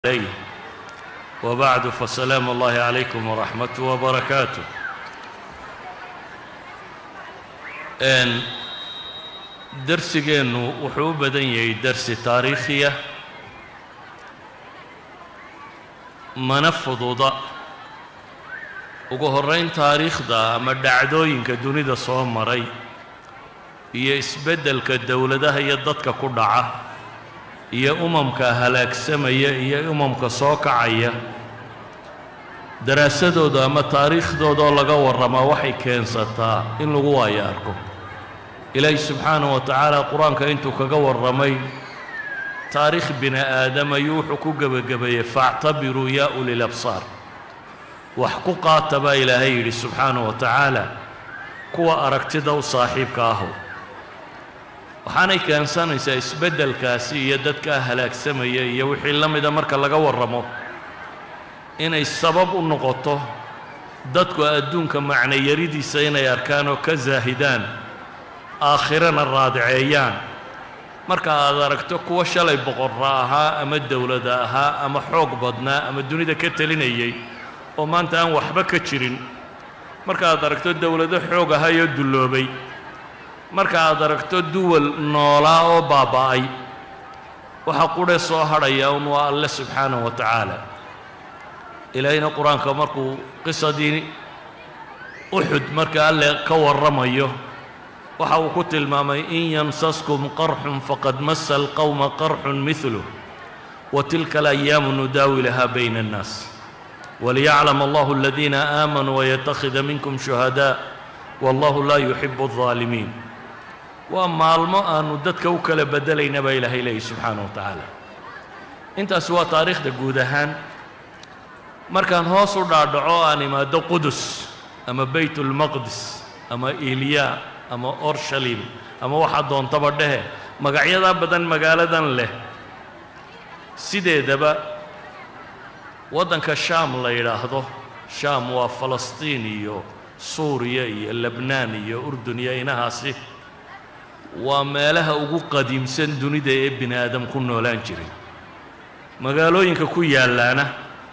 عليه وبعد فسلام الله عليكم ورحمته وبركاته n darsigeennu wuxuu u badan yahay darsi taariikhiya mana fududa ugu horrayn taariikhda ama dhacdooyinka dunida soo maray iyo isbeddelka dowladaha iyo dadka ku dhaca iyo umamka halaagsamaya iyo umamka soo kacaya daraasadooda ama taariikhdooda oo laga warramaa waxay keensataa in lagu waayo arko ilaahi subxaanahu wa tacaala qur-aanka intuu kaga warramay taariikh bini aadam ayuu wuxuu ku gebagabeeyey faactabiruu yaa ulil absaar wax ku qaata baa ilaahay yidhi subxaanahu wa tacaala kuwa aragtida u saaxiibka ahow waxaanay keensanaysaa isbeddelkaasi iyo dadkaa halaagsamaya iyo wixii la mida marka laga warramo inay sabab u noqoto dadku adduunka macnayaridiisa inay arkaan oo ka saahidaan aakhirana raadiceeyaan marka aad aragto kuwa shalay boqorra ahaa ama dowlada ahaa ama xoog badnaa ama dunida ka telinayay oo maanta aan waxba ka jirin marka aad aragto dowlado xoog ahayoo dulloobay marka aad aragto duwal noolaa oo baaba'ay waxa qudhe soo hadhaya un waa alle subxaanahu wa tacaala ilaahayna qur-aanka markuu qisadii uxud marka alle ka warramayo waxa uu ku tilmaamay in yamsaskum qarxun faqad masa alqowma qarxun midluh wa tilka alayaamu nudaawilaha bayna annaas waliyaclam allahu aladiina aamanuu wayattakhida minkum shuhadaa wallahu laa yuxibu aldaalimiin waa maalmo aanu dadka u kala beddelayna baa ilaahay leeyahy subxaanahu wa tacaala intaasi waa taariikhda guud ahaan markaan hoos u dhaadhaco aan imaado qudus ama baytulmaqdis ama ilyaa ama orshalim ama waxaa doontaba dhehe magacyadaa badan magaaladan leh sideedaba waddanka shaam la yidhaahdo shaam waa falastiin iyo suuriya iyo lebnaan iyo urdun iyo inahaasi waa meelaha ugu qadiimsan dunida ee bini aadam ku noolaan jiray magaalooyinka ku yaallaana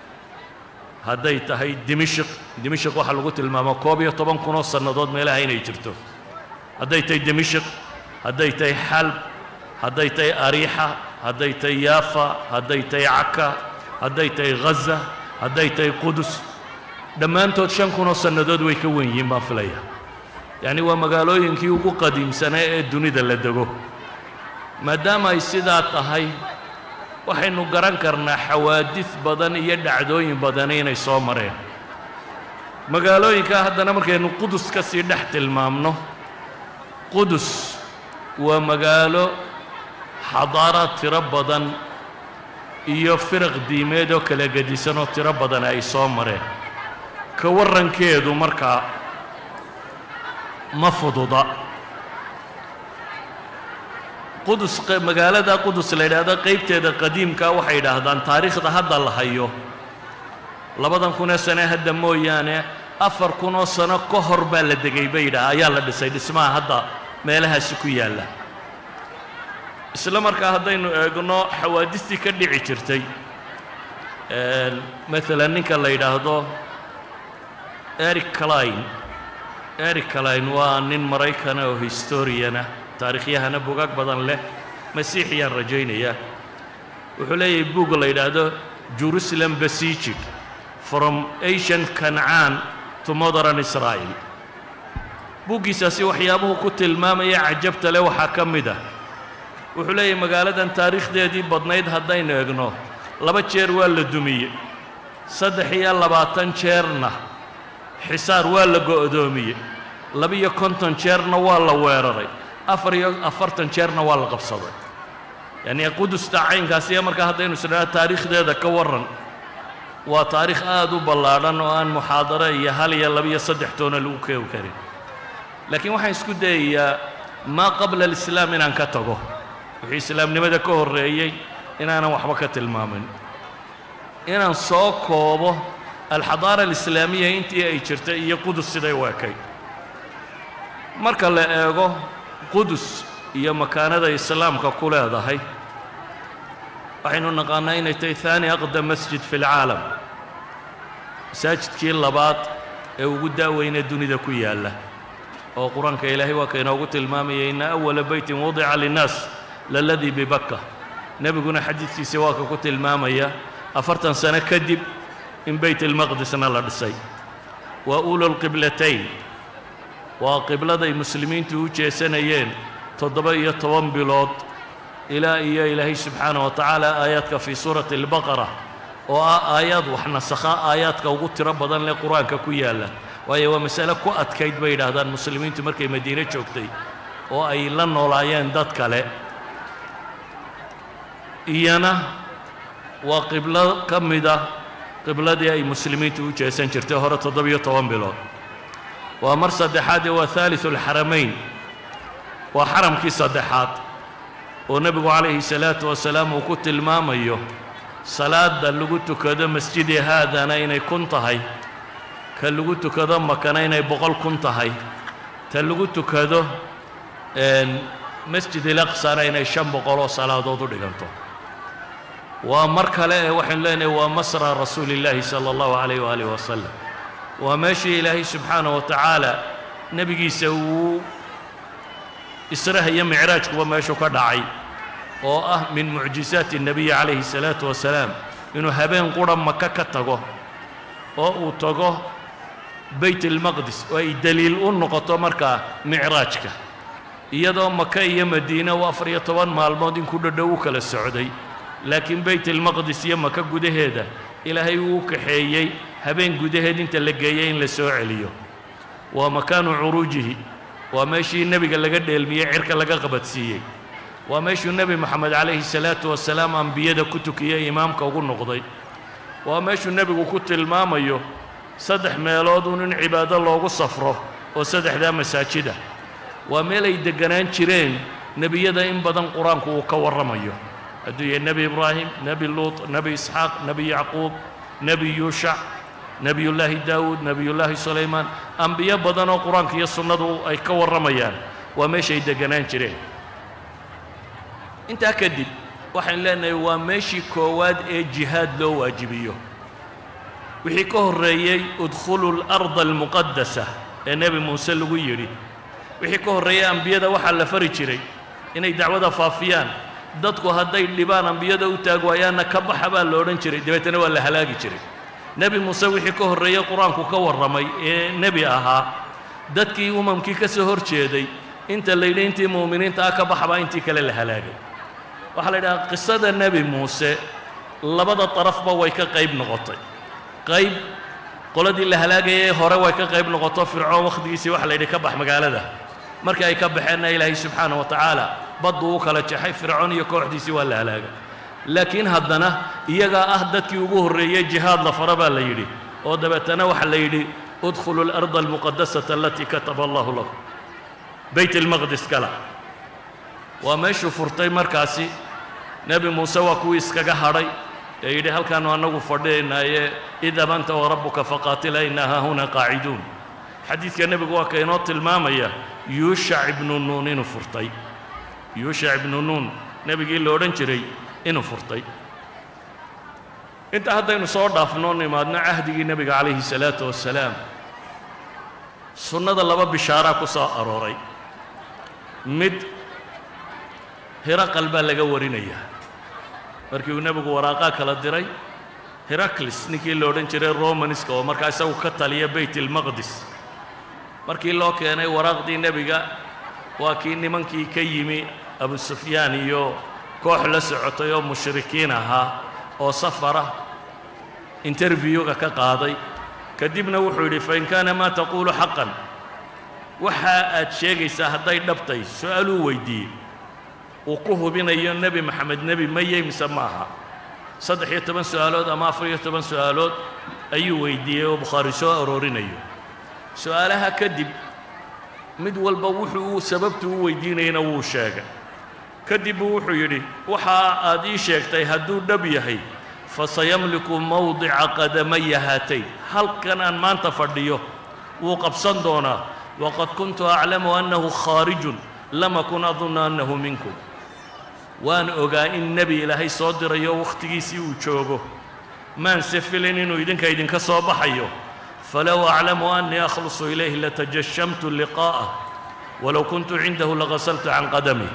hadday tahay dimishik dimishik waxaa lagu tilmaamaa koob iyo toban kunoo sannadood meelaha inay jirto hadday tahay dimishik hadday tahay xalb hadday tahay ariixa hadday tahay yaafa hadday tahay caka hadday tahay ghaza hadday tahay qudus dhammaantood shan kunoo sannadood way ka wen yihiin baan filaya yacni waa magaalooyinkii ugu qadiimsanaa ee dunida la dego maadaama ay sidaa tahay waxaynu garan karnaa xawaadid badan iyo dhacdooyin badani inay soo mareen magaalooyinkaa haddana markaynu qudus ka sii dhex tilmaamno qudus waa magaalo xadaaraad tiro badan iyo firaq diimeed oo kala gedisan oo tiro badan ay soo mareen ka warrankeedu markaa ma fududa qudus magaalada qudus la yidhaahdo qaybteeda qadiimka waxay yidhaahdaan taariikhda hadda la hayo labadan kunoo sane hadda mooyaane afar kunoo sano ka hor baa la degay bay yidhaha ayaa la dhisay dhismaha hadda meelahaasi ku yaalla isla markaa haddaynu eegno xawaadistii ka dhici jirtay maalan ninka la yidhaahdo eric cline eric cline waa nin maraykana oo historiana taariikhyahana bugaag badan leh masiixiyaan rajaynayaa wuxuu leeyahay buug la yidhaahdo jerusalem besieged from asian kancaan to modern israel buuggiisaasi waxyaabuhu ku tilmaamaya cajabta leh waxaa ka mid ah wuxuu leeyahay magaaladan taariikhdeedii badnayd haddaynu egno laba jeer waa la dumiyey saddex iyo labaatan jeerna xisaar waa la go'doomiyey laba-iyo konton jeerna waa la weeraray afar iyo afartan jeerna waa la qabsaday yacnii qudusta caynkaasiya markaa haddaynu isdhaha taariikhdeeda ka warran waa taariikh aada u ballaadhan oo aan muxaadaro iyo hal iyo laba-iyo saddex toona lagu keegi karin laakiin waxaan isku dayayaa maa qabla alislaam inaan ka tago wixii islaamnimada ka horreeyey inaanan waxba ka tilmaamin inaan soo koobo alxadaara alislaamiya intii ay jirtay iyo qudus siday u ekay marka la eego qudus iyo makaanada islaamka ku leedahay waxaynu naqaanaa inay tahay haani aqdam masjid fi lcaalam masaajidkii labaad ee ugu daaweyna dunida ku yaalla oo qur-aanka ilaahay waa ka inoogu tilmaamaya ina awala beytin wadica linnaas laladii bibakka nebiguna xadiidkiisa waa ka ku tilmaamaya afartan sano kadib in beyt almaqdisna la dhisay waa ulu lqiblatayn waa qibladay muslimiintu u jeesanayeen toddoba iyo toban bilood ilaa iyo ilaahay subxaanah wa tacaala aayaadka fii suurati albaqara oo ah aayaad wax nasakha aayaadka ugu tiro badan leh qur-aanka ku yaalla waayo waa masale ku adkayd bay yidhaahdaan muslimiintu markay madiine joogtay oo ay la noolaayeen dad kale iyana waa qiblo ka mida qibladii ay muslimiintu u jeesan jirtay hore toddobiyo toban bilood waa mar saddexaadee waa haaliثu اlxaramayn waa xaramkii saddexaad oo nebigu calayhi salaatu wasalaam uu ku tilmaamayo salaada lagu tukado masjidi haadana inay kun tahay ka lagu tukado makana inay boqol kun tahay ta lagu tukado masjid ilaqsana inay shan boqol oo salaadood u dhiganto waa mar kale ee waxaynu leenahay waa masra rasuuli illaahi sala allahu calayh waaalih wasalam waa meeshii ilaahay subxaanah wa tacaala nebigiisa uu israha iyo micraajkuba meeshu ka dhacay oo ah min mucjizaati الnabiyi calayhi الsalaatu wasalaam inuu habeen qura maka ka tago oo uu tago beyt اlmaqdis oo ay deliil u noqoto markaa micraajka iyadoo maka iyo madiina uu afar iyo toban maalmood in ku dhadhow u kala socday laakiin beyt اlmaqdis iyo maka gudaheeda ilaahay uu u kaxeeyey habeen gudaheed inta la geeyey in la soo celiyo waa makaanu curuujihi waa meeshii nebiga laga dheelmiyey cirka laga qabadsiiyey waa meeshuu nebi moxamed calayhi salaatu wasalaam ambiyada ku tukiyey imaamka ugu noqday waa meeshuu nebigu ku tilmaamayo saddex meelood uun in cibaado loogu safro oo saddexdaa masaajida waa meel ay degganaan jireen nebiyada in badan qur-aanku uu ka warramayo hadduu yahay nebi ibraahim nebi luut nebi isxaaq nebi yacquub nebi yuushac nebiyullaahi daawuud nebiyullaahi sulaymaan ambiyo badan oo qur-aanka iyo sunnadu ay ka warramayaan waa meeshay degganaan jireen intaa kadib waxaynu leenahay waa meeshii koowaad ee jihaad loo waajibiyo wixii ka horreeyey udkhulu اlarda almuqadasa ee nebi muuse lagu yidhi wixii ka horreeyey ambiyada waxaa la fari jiray inay dacwada faafiyaan dadku hadday dhibaan ambiyada u taag waayaanna ka baxa baa la odhan jiray dabeetana waa la halaagi jiray nebi muuse wixii ka horreeyey qur-aanku ka warramay ee nebi ahaa dadkii umamkii ka soo hor jeeday inta la yidhi intii mu'miniinta ah ka baxbaa intii kale la halaagay waxaa la yidhahaa qisada nebi muuse labada darafba way ka qayb noqotay qayb qoladii la halaagayay hore way ka qayb noqoto fircoon wakhtigiisii waxa la yidhi ka bax magaalada markii ay ka baxeenna ilaahay subxaana wa tacaala badduu u kala jaxay fircoon iyo kooxdiisii waa la halaagay laakiin haddana iyagaa ah dadkii ugu horreeyey jihaad la fara baa la yidhi oo dabeetana waxa la yidhi udkhulu اlarda almuqadasata alatii kataba allahu lakum beyt almaqdis gala waa meeshuu furtay markaasi nebi muuse waa kuwii iskaga hadhay ee yidhi halkaannu annagu fadhiyaynaaye idhab anta warabbuka faqaatila inaa haahuna qaaciduun xadiidka nebigu waa ka inoo tilmaamaya yuushac ibnu nuun inuu furtay yuushac ibnu nuun nebigii la odhan jiray inuu furtay inta haddaynu soo dhaafno nimaadno cahdigii nebiga calayhi salaatu wassalaam sunnada laba bishaaraa ku soo arooray mid hiraqal baa laga warinayaa markii uu nebigu waraaqaa kala diray heraklis ninkii la odhan jiray romanska oo markaa isagu ka taliya beyt ilmaqdis markii loo keenay waraaqdii nebiga waa kii nimankii ka yimi abu sufyaan iyo koox la socotay oo mushrikiin ahaa oo safara interviewga ka qaaday kadibna wuxuu yidhi fain kaana maa taquulu xaqan waxa aad sheegaysaa hadday dhabtay su-aaluu weydiiyey uu ku hubinayo nebi maxamed nebi mayey mise ma aha saddex iyo toban su-aalood ama afar iyo toban su-aalood ayuu weydiiyey oo bukhaari soo aroorinayo su-aalaha kadib mid walba wuxuu uu sababtu u weydiinayana wuu sheegay kadib buu wuxuu yidhi waxa aad ii sheegtay hadduu dhab yahay fasayamliku mawdica qadamaya haatayn halkan aan maanta fadhiyo wuu qabsan doonaa waqad kuntu aclamu annahu khaarijun lam akun adunnu annahu minkum waan ogaa in nebi ilaahay soo dirayo wakhtigiisii uu joogo maanse filin inuu idinka idinka soo baxayo falow aclamu annii akhlusu ilayhi latajashamtu liqaa'ah walow kuntu cindahu lagasaltu can qadamih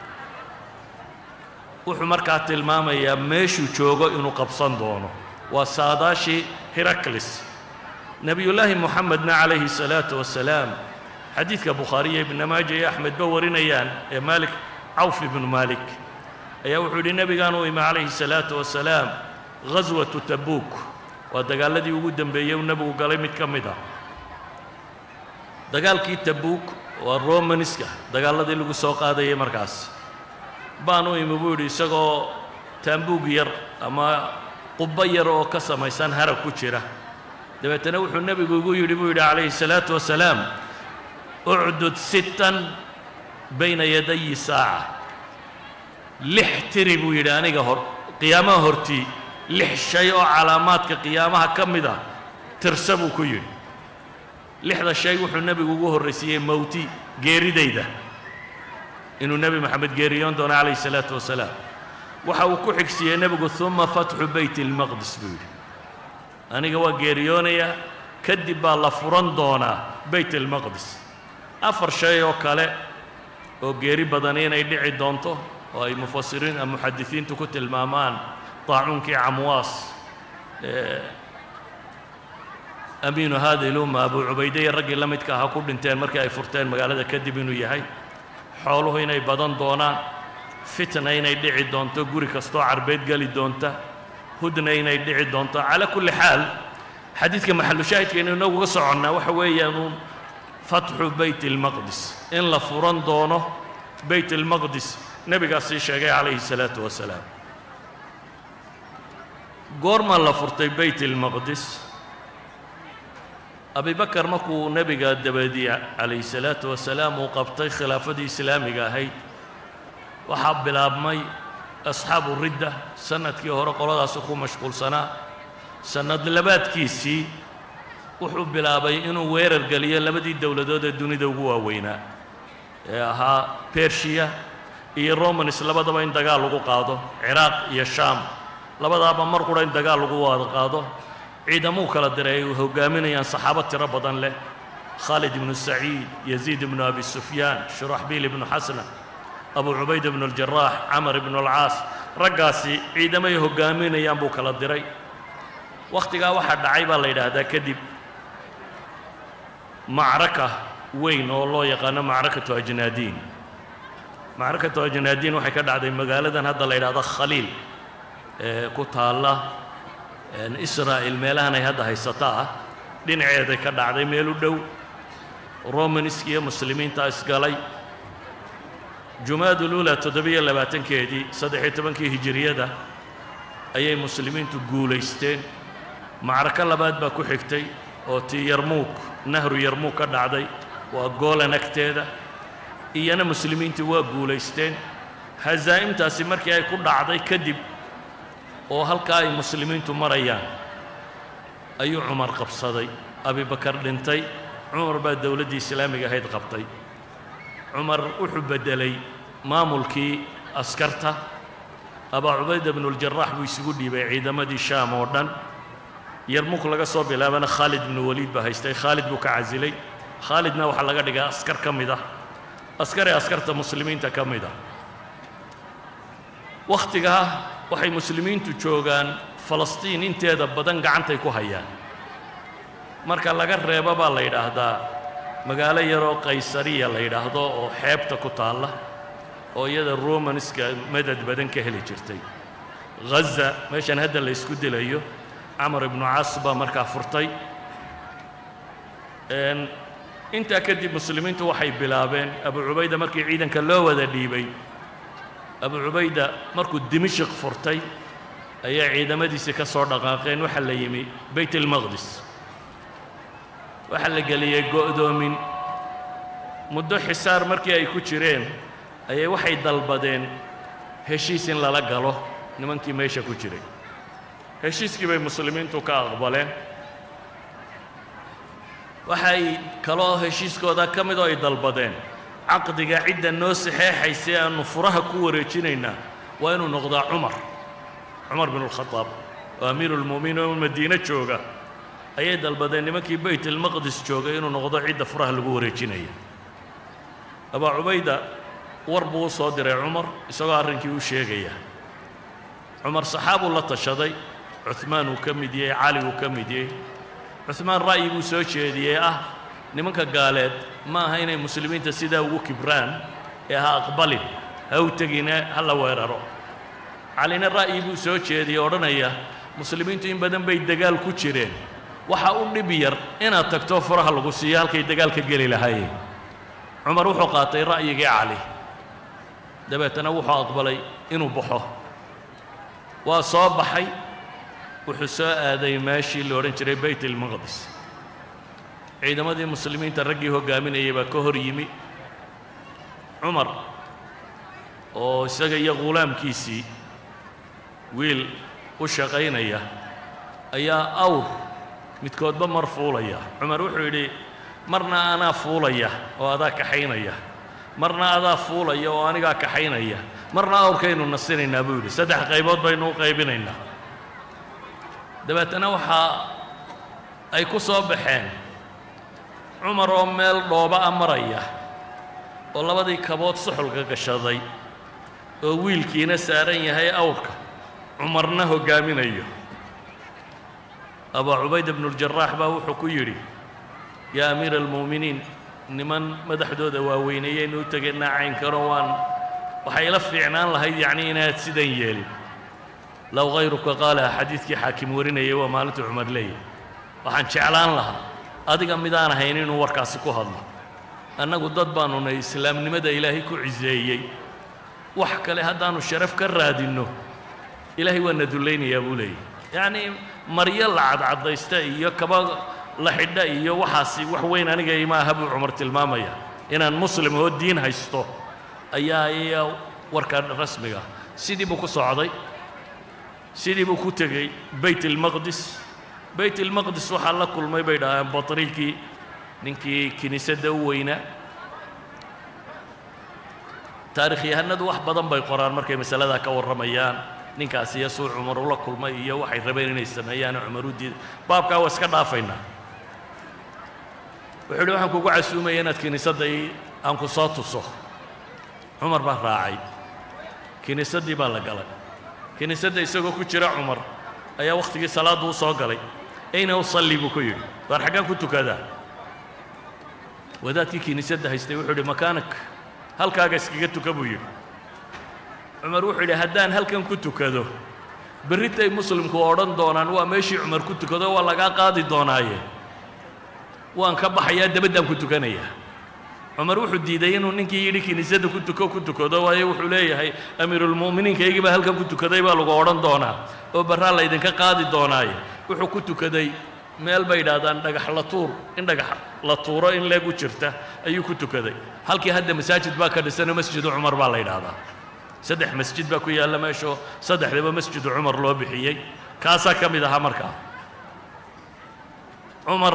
wuxuu markaa tilmaamayaa meeshuu joogo inuu qabsan doono waa saadaashii heraklis nebiyullaahi moxamedna calayhi salaatu wasalaam xadiidka bukhaariya ibna maaja iyo axmedba warinayaan ee maalik cawf ibnu maalik ayaa wuxuu yidhi nebigaan u imi calayhi salaatu wasalaam ghaswatu tabuuk waa dagaaladii ugu dembeeyey uu nebigu galay mid ka mid ah dagaalkii tabuuk waa romaniska dagaaladii lagu soo qaadayay markaas baan u imi buu yidhi isagoo taambuug yar ama qubbo yar oo ka samaysan harag ku jira dabeetana wuxuu nebigu igu yidhi buu yidhi calayhi salaatu wasalaam ucdud sittan bayna yadayi saaca lix tiri buu yidhi aniga hor qiyaamaha hortii lix shay oo calaamaadka qiyaamaha ka mid a tirsa buu ku yidhi lixda shay wuxuu nebigu ugu horraysiiyey mowti geeridayda inuu nebi moxamed geeriyoon doono calayhi salaatu wasalaam waxa uu ku xigsiiyey nebigu uma fatxu beyt ilmaqdis buu yidhi aniga waa geeriyoonayaa kadib baa la furan doonaa beyt ilmaqdis afar shay oo kale oo geeri badani inay dhici doonto oo ay mufasiriin muxadisiintu ku tilmaamaan طaacuunkii camwaas amiinu hadi lumma abu cubayde iyo raggii la midka ahaa ku dhinteen markii ay furteen magaalada kadib inuu yahay xooluhu inay badan doonaan fitna inay dhici doonto guri kastoo carbeed geli doonta hudna inay dhici doonto calaa kulli xaal xadiidka maxalu shaahidkaynu inaguga soconnaa waxa weeyaan uun fatxu beyt ilmaqdis in la furan doono beyt ilmaqdis nebigaas sii sheegay calayhi salaatu wasalaam goormaa la furtay beyt ilmaqdis abibakar markuu nebiga dabadiye calayhi salaatu wasalaam uu qabtay khilaafadii islaamiga ahayd waxaa bilaabmay asxaabu ridda sannadkii hore qoladaasi ku mashquulsanaa sannad labaadkiisii wuxuu bilaabay inuu weerar geliyo labadii dowladood ee dunida ugu waaweynaa ee ahaa bershiya iyo romanis labadaba in dagaal lagu qaado ciraaq iyo shaam labadaaba mar qura in dagaal lagu wada qaado ciidamuu kala diray ay hoggaaminayaan saxaabo tiro badan leh khaalid ibnu saciid yaziid ibnu abi sufyaan shuraxbiil ibnu xasna abu cubayd ibnu aljaraax camar ibnu alcaas raggaasi ciidamay hoggaaminayaan buu kala diray wakhtigaa waxaa dhacay baa la yidhaahdaa kadib macraka weyn oo loo yaqaano macrakatu ajnaadiin macrakatu ajnaadiin waxay ka dhacday magaaladan hadda la yidhahdo khaliil ee ku taalla israa'il meelahan ay hadda haysata ah dhinaceeday ka dhacday meel u dhow romaniski iyo muslimiinta isgalay jumaadulula toddobiyo labaatankeedii saddex-iyo tobankii hijiriyada ayay muslimiintu guulaysteen macrako labaad baa ku xigtay oo tii yarmuug nahru yarmuug ka dhacday waa goolan agteeda iyana muslimiintu waa guulaysteen hasaa'imtaasi markii ay ku dhacday kadib oo halkaa ay muslimiintu marayaan ayuu cumar qabsaday abibakar dhintay cumar baa dowladdii islaamiga ahayd qabtay cumar wuxuu beddelay maamulkii askarta abaa cubayda bnuljarax buu isugu dhiibay ciidamadii shaam oo dhan yarmuk laga soo bilaabana khaalid bnu waliid baa haystay khaalid buu ka casilay khaalidna waxaa laga dhigaa askar ka mid ah askar ee askarta muslimiinta ka mid ah wakhtigaa waxay muslimiintu joogaan falastiin inteeda badan gacantay ku hayaan marka laga reebo baa la yidhaahdaa magaalo yaroo qaysariya la yidhaahdo oo xeebta ku taalla oo iyada romanska madad badan ka heli jirtay ghaza meeshan hadda la ysku dilayo camar ibnu caas baa markaa furtay intaa kadib muslimiintu waxay bilaabeen abu cubayda markii ciidanka loo wada dhiibay abu cubayda markuu dimashik furtay ayaa ciidamadiisii ka soo dhaqaaqeen waxaa la yimi beyt ilmaqdis waxaa la geliyey go'doomin muddo xisaar markii ay ku jireen ayay waxay dalbadeen heshiis in lala galo nimankii meesha ku jiray heshiiskii bay muslimiintu ka aqbaleen waxay kaloo heshiiskooda ka midoo ay dalbadeen caqdiga cidda noo saxeexaysa aanu furaha ku wareejinaynaa waa inuu noqdaa cumar cumar bin اlkhadaab oo amiiru lmu'miniin oo madiine jooga ayay dalbadeen nimankii bayt ilmaqdis joogay inuu noqdo cidda furaha lagu wareejinaya abaa cubayda war buu u soo diray cumar isagoo arrinkii u sheegaya cumar saxaabuu la tashaday cuhmaan uu ka mid yahay cali uu ka mid yahay cuhmaan ra'yi buu soo jeediyey ah nimanka gaaleed ma aha inay muslimiinta sidaa ugu kibraan ee ha aqbalin ha u tegine ha la weeraro calina ra'yi buu soo jeediyey odhanaya muslimiintu in badan bay dagaal ku jireen waxa u dhib yar inaad tagto furaha lagu siiyo halkay dagaalka geli lahaayeen cumar wuxuu qaatay ra'yigii cali dabeetana wuxuu aqbalay inuu baxo waa soo baxay wuxuu soo aaday meeshii la odhan jiray bayt ilmaqdis ciidamadii muslimiinta raggii hoggaaminayay baa ka hor yimi cumar oo isaga iyo ghulaamkiisii wiil u shaqaynaya ayaa awr midkoodba mar fuulaya cumar wuxuu yidhi marna anaa fuulaya oo adaa kaxaynaya marna adaa fuulaya oo anigaa kaxaynaya marna awrkaynu nasinaynaa buu yidhi saddex qaybood baynu u qaybinaynaa dabeetana waxaa ay ku soo baxeen cumar oo meel dhooba a maraya oo labadii kabood suxulka gashaday oo wiilkiina saaran yahay awrka cumarna hoggaaminayo abaa cubayda bnuuljaraax baa wuxuu ku yidhi yaa amiira almu'miniin niman madaxdooda waaweyneeyeynu u tegaynaa caynkano waan waxay la fiicnaan lahayd yacnii inaad sidan yeelin low hayruka qaalaha xadiidkii xaakim warinayay waa maalintuu cumar leeyahy waxaan jeclaan lahaa adiga midaan ahayn inuu warkaasi ku hadlo annagu dad baanu nahy islaamnimada ilaahay ku ciseeyey wax kale haddaannu sharaf ka raadinno ilaahay waa na dullaynayaa buu leeyahy yacnii maryo la cadcadaysta iyo kaba la xidha iyo waxaasi wax weyn aniga ima aha buu cumar tilmaamaya inaan muslim oo diin haysto ayaa iya warka rasmiga sidii buu ku socday sidii buu ku tegey bayt ilmaqdis bayt ilmaqdis waxaa la kulmay bay dhahaan batriikii ninkii kiniisadda u weynaa taarikhyahanadu wax badan bay qoraan markay masaladaa ka warramayaan ninkaas iyo suu cumar ula kulmay iyo waxay rabeen inay sameeyaano cumar u diiday baabkaa waa iska dhaafaynaa wuxuu yidhi waxaan kugu casuumaya inaad kiniisadda ii aan ku soo tuso cumar baa raacay kiniisaddii baa la galay kiniisadda isagoo ku jira cumar ayaa wakhtigii salaaddu u soo galay ayna usalli buu ku yidhi waar xaggaan ku tukadaa wadaadkii kiniisadda haystay wuxuu yidhi makaanak halkaaga iskaga tuka buu yidhi cumar wuxuu yidhi haddaan halkan ku tukado berritay muslimku odhan doonaan waa meeshii cumar ku tukado waa lagaa qaadi doonaaye waan ka baxayaa dabaddaan ku tukanayaa cumar wuxuu diiday inuu ninkii yidhi kiniisadda ku tuko ku tukado waayo wuxuu leeyahay amiirulmu'miniinkaygii baa halkan ku tukaday baa lagu odhan doonaa oo barraa laydinka qaadi doonaaye wuxuu ku tukaday meel bay yidhaahdaan dhagax la tuur in dhagax la tuuro in leeg u jirta ayuu ku tukaday halkii hadda masaajid baa ka dhisanoo masjidu cumar baa la yidhaahdaa saddex masjid baa ku yaalla meeshoo saddexdaba masjidu cumar loo bixiyey kaasaa ka mid ahaa markaa cumar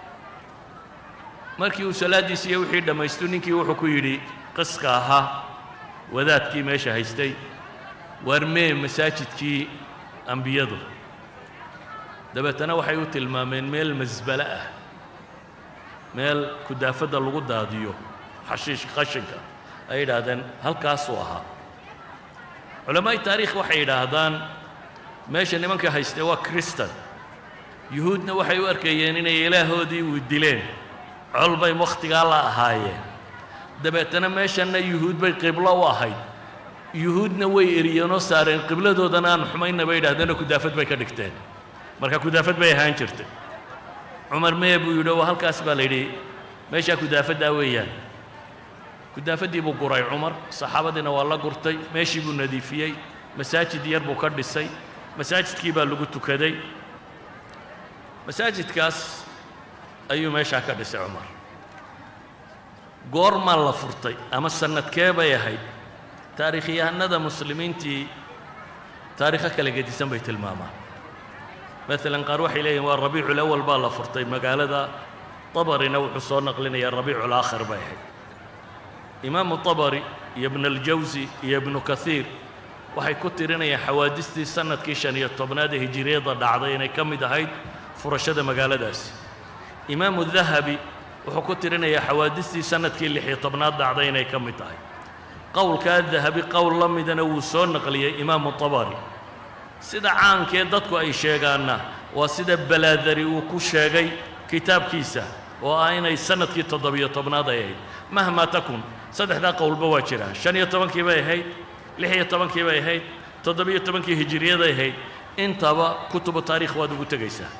markii uu salaaddiisi iyo wixii dhammaystu ninkii wuxuu ku yidhi qiska ahaa wadaadkii meesha haystay waar mee masaajidkii ambiyadu dabeetana waxay u tilmaameen meel masbale ah meel kudaafadda lagu daadiyo xashiish qashinka ay yidhaahdeen halkaasuu ahaa culamaa'i taariikh waxay yidhaahdaan meesha nimanka haystee waa kristan yuhuudna waxay u arkayeen inay ilaahoodii uu dileen col bay wakhtigaa la ahaayeen dabeetana meeshanna yuhuud bay qiblo u ahayd yuhuudna way eriyeenoo saareen qibladoodana aan xumayna bay yidhahdeenoo kudaafad bay ka dhigteen marka kudaafad bay ahaan jirtay cumar mee buu yidhi oo halkaas baa la yidhi meeshaa kudaafaddaa weeyaan kudaafaddii buu guray cumar saxaabadiina waa la gurtay meeshii buu nadiifiyey masaajid yar buu ka dhisay masaajidkii baa lagu tukaday masaajidkaas ayuu meeshaa ka dhisay cumar goormaa la furtay ama sannadkee bay ahayd taariikhyahanada muslimiintii taariikho kala gedisan bay tilmaamaan maalan qaar waxay leeyihin waa rabiicul awal baa la furtay magaalada tabarina wuxuu soo naqlinayaa rabiicul aakhir bay ahayd imaamu tabari iyo ibn aljawsi iyo ibnu kahiir waxay ku tirinayaan xawaadistii sannadkii shan iyo tobnaad ee hijiriyadda dhacday inay ka mid ahayd furashada magaaladaasi imaamu dahabi wuxuu ku tirinayaa xawaadistii sannadkii lix iyo tobnaad dhacday inay ka mid tahay qowlkaa dahabi qowl la midana wuu soo naqliyey imaamu tabari sida caankee dadku ay sheegaanna waa sida balaadari uu ku sheegay kitaabkiisa oo ah inay sannadkii toddobiyo tobnaad ay ahayd mahmaa takun saddexdaa qowlba waa jiraa shan iyo tobankii bay ahayd lix iyo tobankii bay ahayd toddobiyo tobankii hijiriyaday ahayd intaba kutubu taarikh waad ugu tegaysaa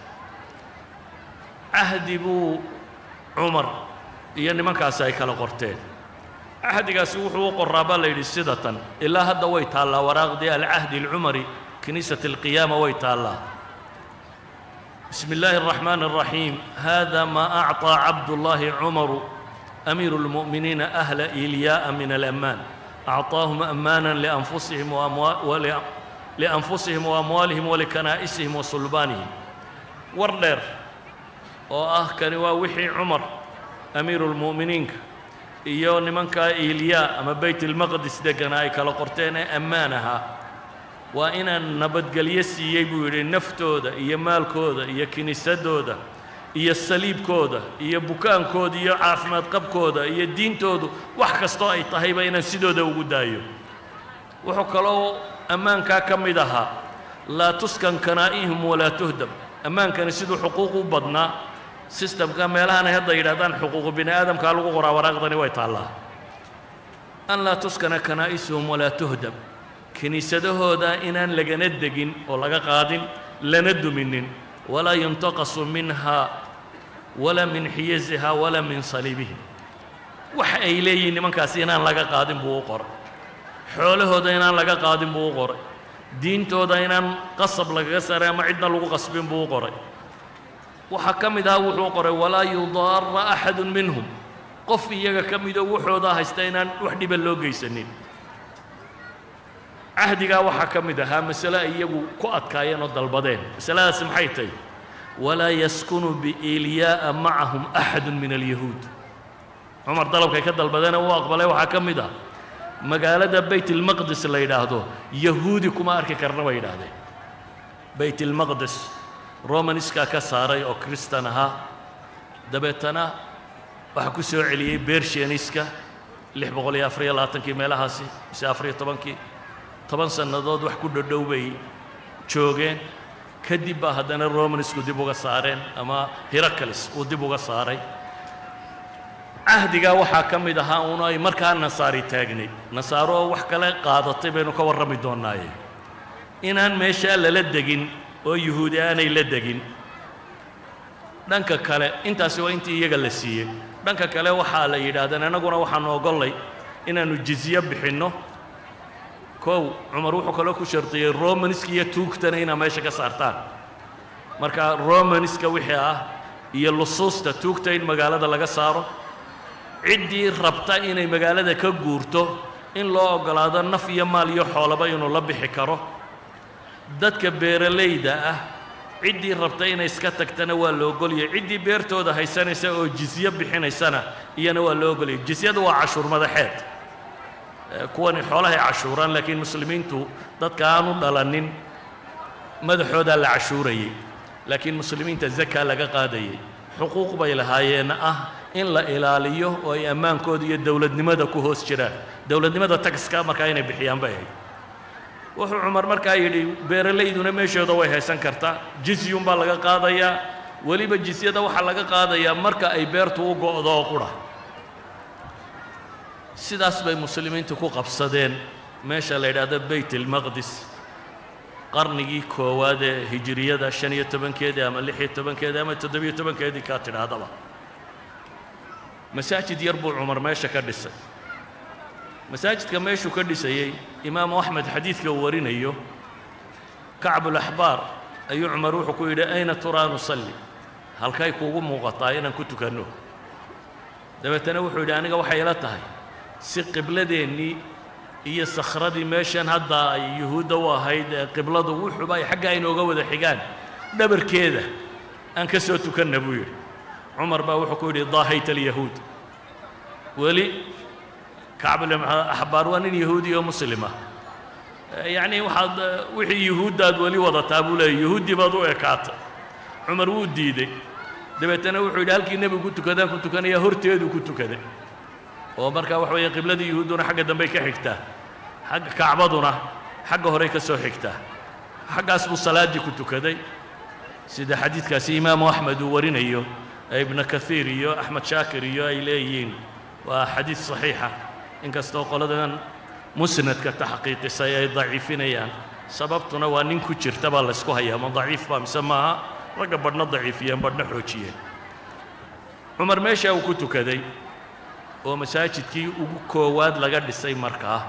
cahdi buu cumar iyo nimankaasi ay kala qorteen cahdigaasi wuxuu u qoraa baa la yidhi sida tan ilaa hadda way taallaa waraaqdii alcahdi alcumari kiniisat alqiyaama way taallaa بسم الله الرحمن الرحيم هذا ما أعطى عبد الله عمر أمير المؤمنين أهل إيلياء من الأمان أعطاهم أمانا لأنفسهم وأموال ول... لأنفسهم وأموالهم ولكنائسهم وصلبانهم وردر وآه كان وحي عمر أمير المؤمنين iyo nimanka iilyaa ama bayt ilmaqdis deggana ay kala qorteen ee ammaanaha waa inaan nabadgelyo siiyey buu yidhi naftooda iyo maalkooda iyo kiniisadooda iyo saliibkooda iyo bukaankooda iyo caafimaad qabkooda iyo diintoodu wax kastoo ay tahayba inaan sidooda ugu daayo wuxuu kaloo ammaankaa ka mid ahaa laa tuskan kanaa'ihim walaa tuhdam ammaankani siduu xuquuq u badnaa sistamka meelahanay hadda yidhahdaan xuquuqu bini aadamkaa lagu qoraa waraaqdani way taallaa an laa tuskana kanaa'isuhum walaa tuhdam kiniisadahooda inaan lagana degin oo laga qaadin lana duminin walaa yuntaqasu minha walaa min xiyaziha walaa min saliibihim waxa ay leeyihiin nimankaasi inaan laga qaadin buu u qoray xoolahooda inaan laga qaadin buu u qoray diintooda inaan qasab lagaga saaray ama cidna lagu qasbin buu u qoray waxaa ka mid aha wuxuu qoray walaa yudaara axadu minhum qof iyaga ka midoo wuxoodaa haysta inaan wax dhiba loo geysanin cahdigaa waxaa ka mid ahaa masale ay iyagu ku adkaayeen oo dalbadeen masaladaasi maxay tahy walaa yaskunu biiiliyaa'a macahum axadu min alyahuud cumar dalabkay ka dalbadeena uu aqbalay waxaa ka mid ah magaalada bayt ilmaqdis la yidhaahdo yahuudi kuma arki karna bay yidhaahdeen bayt ilmaqdis romaniskaa ka saaray oo kristan ahaa dabeetana waxaa ku soo celiyey bershianiska lix boqol iyo afariyo labaatankii meelahaasi mise afariyo tobankii toban sannadood wax ku dhodhow bay joogeen kadib baa haddana romanisku dib uga saareen ama heracles uu dib uga saaray cahdigaa waxaa ka mid ahaa uun ay markaa nasaari taagnayd nasaaro oo wax kale qaadatay baynu ka warrami doonnaaye inaan meeshaa lala degin oo yuhuudi aanay la degin dhanka kale intaasi waa intii iyaga la siiyey dhanka kale waxaa la yidhaahdeen annaguna waxaanu ogollay inaannu jizye bixinno kow cumar wuxuu kaloo ku shardiyey romanska iyo tuugtana inaa meesha ka saartaan marka romanska wixii ah iyo lusuusta tuugta in magaalada laga saaro ciddii rabta inay magaalada ka guurto in loo oggolaado naf iyo maal iyo xoolaba inuu la bixi karo dadka beeralayda ah ciddii rabta inay iska tagtana waa la ogolyay ciddii beertooda haysanaysa oo jizye bixinaysana iyana waa loo ogolyay jizyadu waa cashuur madaxeed kuwani xoolahay cashuuraan laakiin muslimiintu dadka aanu dhalanin madaxoodaa la cashuurayey laakiin muslimiinta zakaa laga qaadayey xuquuq bay lahaayeen ah in la ilaaliyo oo ay ammaankooda iyo dowladnimada ku hoos jiraan dowladnimada tagiska markaa inay bixiyaan bay ahayd wuxuu cumar markaa yidhi beeralayduna meeshooda way haysan kartaa jizyun baa laga qaadayaa weliba jizyada waxaa laga qaadayaa marka ay beertu u go'do oo qura sidaas bay muslimiintu ku qabsadeen meesha la yidhaahdo bayt ilmaqdis qarnigii koowaad ee hijiriyada shan iyo tobankeedii ama lix iyo tobankeedii ama toddobiyo tobankeedii kaa tidhaahdaba masaajid yar buu cumar meesha ka dhisay masaajidka meeshuu ka dhisayey imaamu axmed xadiidka uu warinayo kacbulaxbaar ayuu cumar wuxuu ku yidhi ayna turaa nusalli halkay kuugu muuqataa inaan ku tukanno dabeetana wuxuu yidhi aniga waxay ila tahay si qibladeennii iyo sakhradii meeshan hadda ay yuhuudda u ahayd ee qibladu wuxuuba ay xaggaa inooga wada xigaan dhabarkeeda aan ka soo tukanna buu yidhi cumar baa wuxuu ku yidhi daahayta alyahuud weli kacbulaxbaar waa nin yahuudi oo muslima yacni waxaad wixii yuhuuddaad weli wadataa buu leeyay yuhuuddii baad u ekaatay cumar wuu diidey dabeetana wuxuu yidhi halkii nebigu ku tukadaan ku tukanayaa horteeduu ku tukaday oo markaa waxa weeye qibladii yuhuudduna xagga dambey ka xigtaa xagga kacbaduna xagga horey ka soo xigtaa xaggaas buu salaaddii ku tukaday sida xadiidkaasi imaamu axmed uu warinayo ee ibnu kahiir iyo axmed shaakir iyo ay leeyihiin waa xadiid saxiixa inkastoo qoladan musnadka taxqiiqisay ay daciifinayaan sababtuna waa nin ku jirta baa laysku hayaa ma daciif baa mise maaha ragga badhna daciifiyeen badhna xoojiyeen cumar meeshaa uu ku tukaday oo masaajidkii ugu koowaad laga dhisay markaa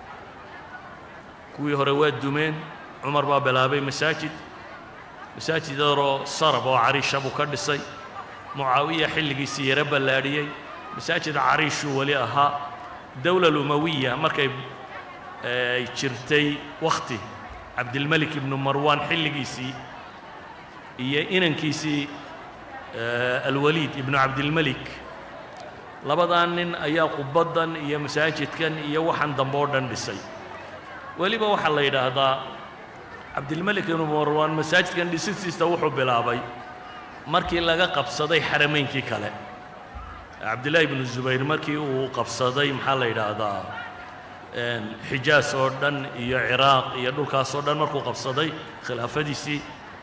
kuwii hore waa dumeen cumar baa bilaabay masaajid masaajid yaroo sarab oo cariisha buu ka dhisay mucaawiya xilligiisii yaro ballaadhiyey masaajid cariishuu weli ahaa dowla lumawiya markay ay jirtay wakhti cabdilmelik ibnu marwaan xilligiisii iyo inankiisii alwaliid ibnu cabdilmelik labadaa nin ayaa qubaddan iyo masaajidkan iyo waxaan dambe oo dhan dhisay weliba waxaa la yidhaahdaa cabdilmelik ibnu marwaan masaajidkan dhisistiisa wuxuu bilaabay markii laga qabsaday xarameynkii kale cabdillaahi ibnu zubayr markii uu qabsaday maxaa la yidhaahdaa xijaas oo dhan iyo ciraaq iyo dhulkaas oo dhan markuu qabsaday khilaafadiisii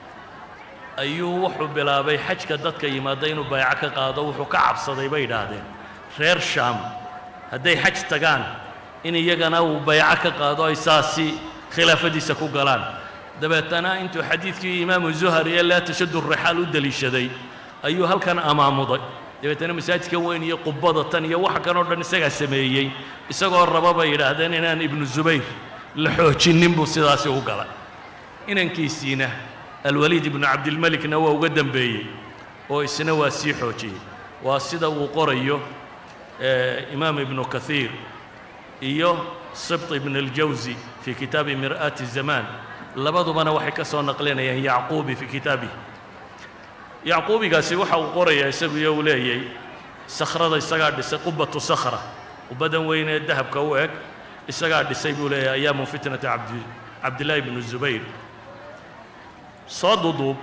ayuu wuxuu bilaabay xajka dadka yimaada inuu bayco ka qaado wuxuu ka cabsaday bay yidhaahdeen reer shaam hadday xaj tagaan in iyagana uu bayco ka qaado ay saasi khilaafadiisa ku galaan dabeetana intuu xadiidkii imaamu zuhar ee laa tashaddu rixaal u deliishaday ayuu halkan amaamuday dabeetana masaajidkan weyn iyo qubada tan iyo waxa kan oo dhan isagaa sameeyey isagoo raba bay yidhaahdeen inaan ibnu zubayr la xoojinnin buu sidaasi u galay inankiisiina alwaliid ibnu cabdilmelikna waa uga dembeeyey oo isna waa sii xoojiyey waa sida uu qorayo imaam ibnu kahiir iyo sibt ibn اljawsi fii kitaabi mir'aati zamaan labadubana waxay ka soo naqlinayaan yacquubi fii kitaabih yacquubigaasi waxa uu qorayaa isagu iyo uu leeyay sakhrada isagaa dhisay qubatu sakhra qubbadan weyn ee dahabka u eg isagaa dhisay buu leeyahay ayaamu fitnati cabdi cabdillaahi bnu zubayr soo duduub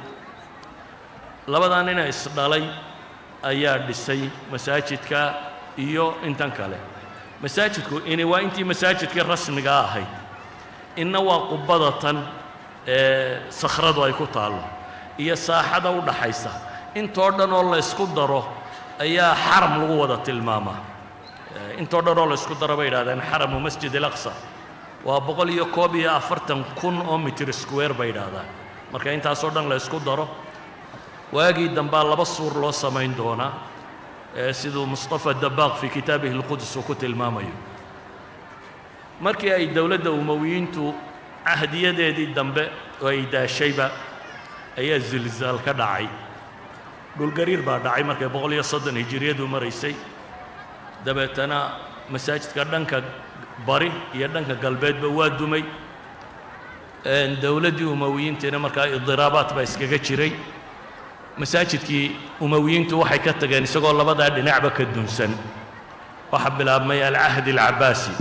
labadaa nina isdhalay ayaa dhisay masaajidka iyo intan kale masaajidku ini waa intii masaajidkii rasmiga ahayd inna waa qubbada tan ee sakhradu ay ku taallo iyo saaxada u dhaxaysa intoo dhan oo laysku daro ayaa xaram lagu wada tilmaamaa intoo dhan oo laysku daro bay yidhahdeen xaramu masjid alaqsa waa boqol iyo koob iyo afartan kun oo mitir square bay yidhaahdaan marka intaasoo dhan laysku daro waagii dambaa laba suur loo samayn doonaa siduu mustafa dabaaq fii kitaabihi اlqudus uu ku tilmaamayo markii ay dowladda umowiyiintu cahdiyadeedii dambe oo ay daashayba ayaa zilzaal ka dhacay dhulgariir baa dhacay markay boqol iyo soddon hijiriyadu maraysay dabeetana masaajidka dhanka bari iyo dhanka galbeedba waa dumay dowladdii umowiyiintiina markaa idiraabaat baa iskaga jiray masaajidkii umowiyiintu waxay ka tageen isagoo labadaa dhinacba ka dunsan waxaa bilaabmay alcahdi alcabaasi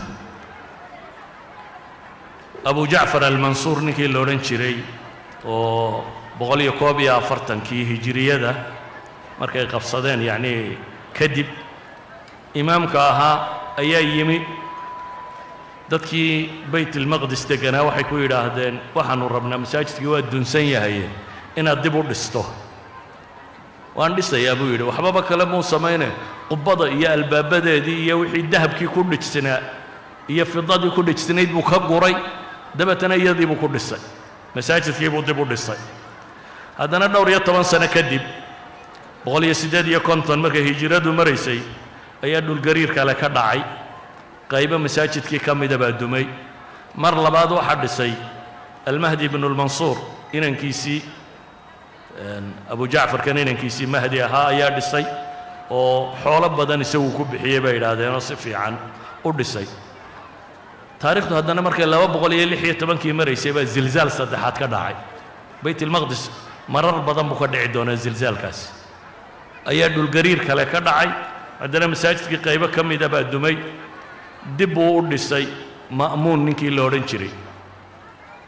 abu jacfar almansuur ninkii la odhan jiray oo boqol iyo koob iyo afartankii hijiriyada markay qabsadeen yacnii kadib imaamka ahaa ayaa yimi dadkii bayt ilmaqdis deganaa waxay ku yidhaahdeen waxaanu rabnaa masaajidkii waa dunsan yahaye inaad dib u dhisto waan dhisayaa buu yidhi waxbaba kale muu samayne qubbada iyo albaabadeedii iyo wixii dahabkii ku dhijsanaa iyo fidadii ku dhijsanayd buu ka guray dabeetana iyadii buu ku dhisay masaajidkii buu dib u dhisay haddana dhowr iyo toban sano kadib boqol iyo siddeed iyo konton markay hijiradu maraysay ayaa dhulgariir kale ka dhacay qaybo masaajidkii ka mida baa dumay mar labaad waxaa dhisay almahdi ibnu lmansuur inankiisii abu jacfarkan inankiisii mahdi ahaa ayaa dhisay oo xoolo badan isagu ku bixiyey bay yidhaahdeenoo si fiican u dhisay taarikhdu haddana markay laba boqol iyo lix iyo tobankii maraysay baa zilzaal saddexaad ka dhacay bayt ilmaqdis marar badan buu ka dhici doonaa zilzaalkaasi ayaa dhulgariir kale ka dhacay haddana masaajidkii qaybo ka mida baa dumay dib buu u dhisay ma'muun ninkii la odhan jiray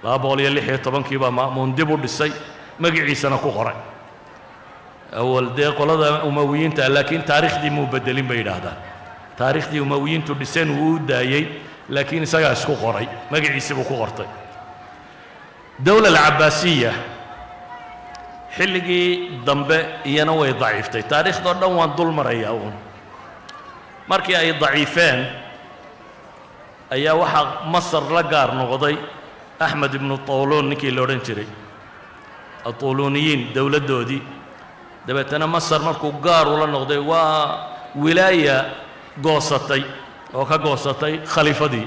laba boqol iyo lix iyo tobankii baa ma'muun dib u dhisay magiciisana ku qoray awal dee qolada umawiyiinta laakiin taariikhdii muu bedelin bay yidhaahdaan taariikhdii umawiyiintu dhiseen wuu u daayey laakiin isagaa isku qoray magaciisii buu ku qortay dowla alcabaasiya xilligii dambe iyana way daciiftay taariikhdoo dhan waan dul marayaa uun markii ay daciifeen ayaa waxaa masar la gaar noqday axmed ibnu tawluun ninkii la odhan jiray atuluuniyiin dowladdoodii dabeetana masar markuu gaar ula noqday waa wilaaya goosatay oo ka goosatay khaliifadii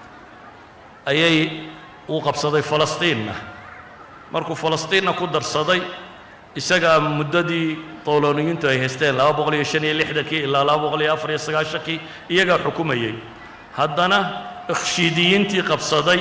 ayay uu qabsaday falastiinna markuu falastiinna ku darsaday isagaa muddadii tawlooniyiintu ay haysteen laba boqol iyo shan iyo lixdankii ilaa laba boqol iyo afar iyo sagaashankii iyagaa xukumayey haddana ikhshiidiyiintii qabsaday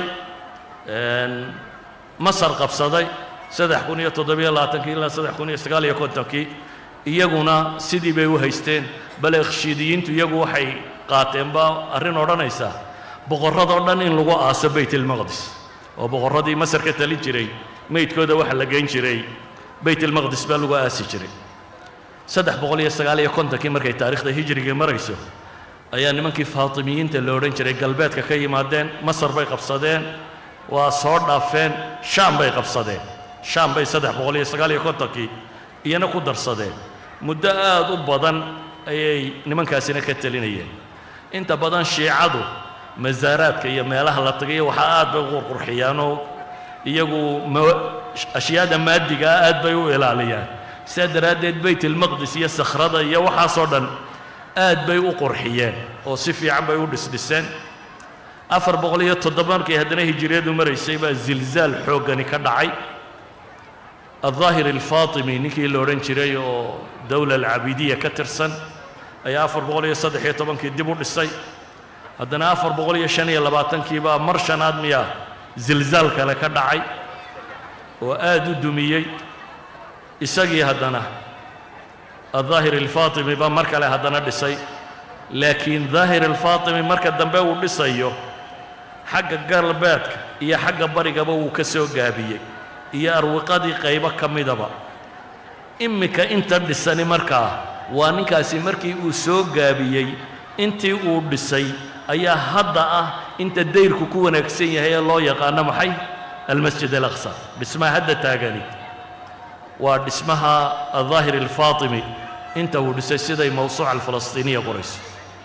masar qabsaday saddex kun iyo toddobiyo labaatankii ilaa saddex kun iyo sagaal iyo kontonkii iyaguna sidii bay u haysteen bale ikhshiidiyiintu iyagu waxay qaateen baa arrin odhanaysa boqorradoo dhan in lagu aaso baytilmaqdis oo boqorradii masar ka talin jiray meydkooda waxa la geyn jiray baytilmaqdis baa lagu aasi jiray saddex boqol iyo sagaal iyo kontonkii markay taariikhda hijriga marayso ayaa nimankii faatimiyiinta la odhan jiray galbeedka ka yimaadeen masar bay qabsadeen waa soo dhaafeen shaam bay qabsadeen shaam bay saddex boqol iyo sagaal iyo kontonkii iyana ku darsadeen muddo aad u badan ayay nimankaasina ka telinayeen inta badan shiicadu masaaraadka iyo meelaha la tagayo waxaa aad bay u qurqurxiyaanoo iyagu ashyaada maadigaa aad bay u ilaaliyaan sidaa daraaddeed baytilmaqdis iyo sakhrada iyo waxaasoo dhan aad bay u qurxiyeen oo si fiican bay u dhisdhiseen afar boqol iyo toddoba markay haddana hijiriyadu maraysay baa zilzaal xooggani ka dhacay aldaahir alfaatimi ninkii la odhan jiray oo dowla alcabidiya ka tirsan ayaa afar boqol iyo saddex iyo tobankii dib u dhisay haddana afar boqol iyo shan iyo labaatankii baa mar shanaad miyaa zilzaal kale ka dhacay oo aad u dumiyey isagii haddana aldaahir alfaatimi baa mar kale haddana dhisay laakiin daahir alfaatimi marka dambe uu dhisayo xagga galbeedka iyo xagga barigaba wuu ka soo gaabiyey iyo arwiqadii qaybo ka midaba iminka inta dhisani markaa waa ninkaasi markii uu soo gaabiyey intii uu dhisay ayaa hadda ah inta dayrku ku wanaagsan yahay ee loo yaqaano maxay almasjid alaqsa dhismaha hadda taagani waa dhismaha aldaahir alfaatimi inta uu dhisay siday mawsuuca alfalastiiniya qorayso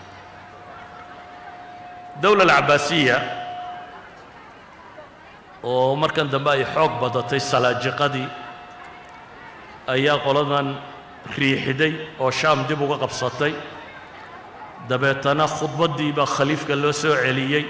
dowla alcabaasiya oo markan dambe ay xoog badatay salaajiqadii ayaa qoladan riixiday oo shaam dib uga qabsatay dabeetana khudbaddiibaa khaliifka loo soo celiyey